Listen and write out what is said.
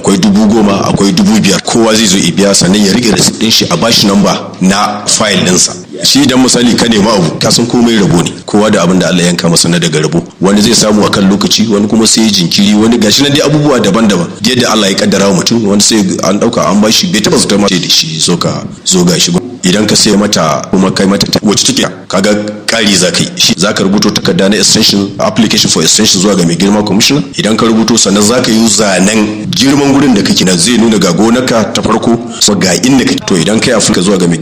akwai dubu goma akwai dubu biyar kowa zai zo biya sannan ya rike receipt din shi a bashi namba na file ɗinsa shi idan misali ka nema abu ka san komai rabo ne kowa da abin da Allah yanka masa na daga rabo wani zai samu a kan lokaci wani kuma sai jinkiri wani gashi na dai abubuwa daban-daban yadda Allah ya kaddara mutum wani sai an dauka an bashi bai taba zata mace da shi zo ka zo gashi idan ka sai mata kuma kai mata wacce take kaga kari za ka yi shi za ka rubuto takarda na extension application for extension zuwa ga mai girma commissioner idan ka rubuto sannan za ka yi zanen girman gurin da kake nan zai nuna ga gonarka ta farko ga inda kake to idan kai afirka zuwa ga mai